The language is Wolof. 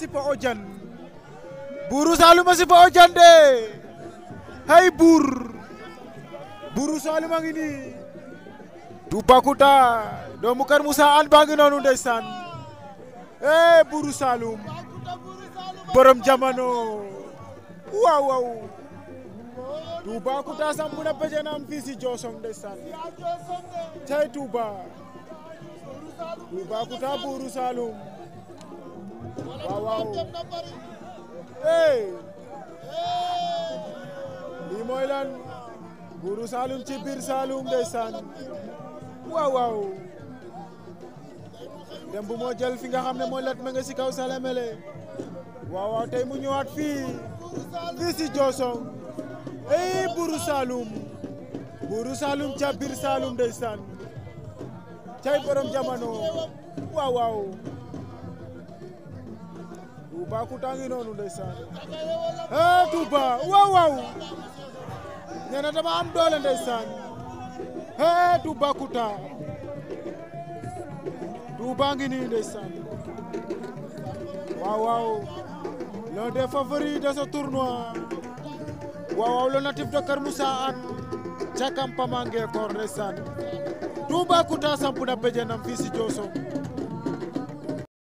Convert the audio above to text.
sipa o jan buuru Saalum a sipa o jan de hay buur buuru Saalum a ngi nii Toubacouta doomu Kër Moussa an baa ngi noonu ndeysaan eh buuru Saalum borom jamono waaw waaw Toubacouta sampu na pejenam fii si Jooson ndeysaan cey Touba Toubacouta buuru Saalum waaw waaw eh lii mooy lan buuru Saalum ci biir Saalum ndeysaan waaw waaw dem bu moo jël fi nga xam ne mooy lat ma nga si kaw Salemele waaw waaw tey mu ñëwaat fii fii si Jooson ey buuru Saalum buuru Saalum ca biir Saalum ndeysaan cay borom jamono waaw waaw Toubacouta ngi noonu ndeysaan eh Touba waaw waaw nee na dama am doole ndeysaan eh Toubacouta Touba ngi nii ndeysaan waaw waaw l'un des favoris de ce tournoi waaw waaw le natif de Kër Moussa at ca campement Ngekor ndeysaan Toubacouta sampu na béjéenam fii si Jooson